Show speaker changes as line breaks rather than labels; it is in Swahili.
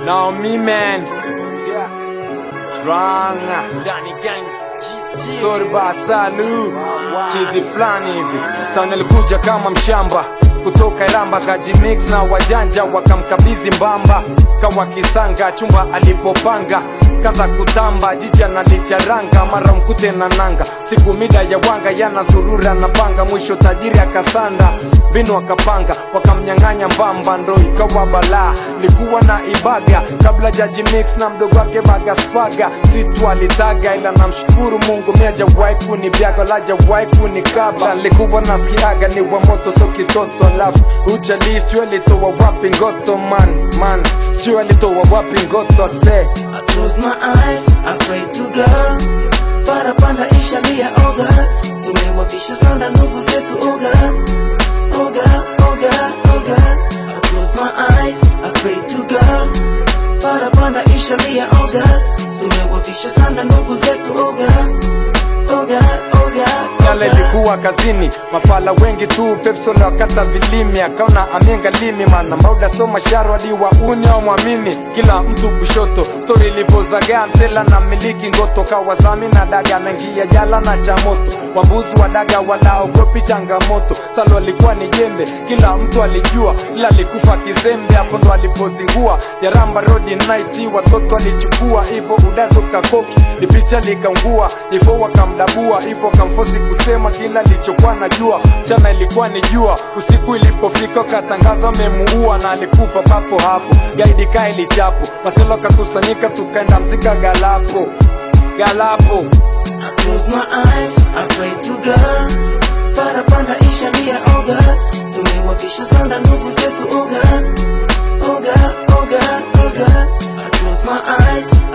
Now me man Ranga
Ndani gang
Story ba Salu Chizi flani hivi Tana alikuja kama mshamba kutoka Iramba kajimix na wajanja wakamkabidhi mbamba kawa kisanga chumba alipopanga kaza kutamba jiji analicharanga mara mkute na nanga siku mida ya wanga yana zurura na panga mwisho tajiri akasanda binu akapanga wakamnyang'anya mbamba ndo ikawa balaa likuwa na ibaga kabla jaji mix na mdogo wake bagaspaga situ alitaga ila namshukuru mungu miajawahi kunibyaga lajawahi kunikaba likuwa nasikiaga ni wa moto so kitoto alafu uchalis juu alitoa wapi ngoto man man juu alitoa wapi ngoto se
I close my eyes, I pray to God. Parapanda ishalia oh God. Tumewafisha sana ndugu zetu oh God. Oh God, oh God, oh God. I close my eyes, I pray to God. Parapanda ishalia oh God. Tumewafisha sana ndugu zetu oh God. Oh God, oh God, oh
yale
God.
likuwa kazini mafala wengi tu pepsole wakata vilimi akaona amienga limi mana mauda so masharo aliwa uni au mwamini kila mtu kushoto stori ilivyozagaa msela na miliki ngoto kawazami na daga naingia jala na chamoto wambuzi wa daga walaogopi changamoto salo alikuwa ni jembe kila mtu alijua ila alikufa kizembe hapo ndo alipozingua jaramba rodi night watoto alichukua hivyo udazo kakoki lipicha likaungua hivyo wakamdabua hivyo kamfosi kusema kila lichokuwa najua mchana ilikuwa ni jua usiku ilipofika katangaza memuua na alikufa papo hapo gaidi kaa ilichapo maselo kakusanyika tukaenda mzika galapo galapo
I close my eyes, I pray to God. Parapanda ishalia oh God. Tumewafisha sana ndugu zetu oh God. Oh God, oh God, oh God. I close my eyes,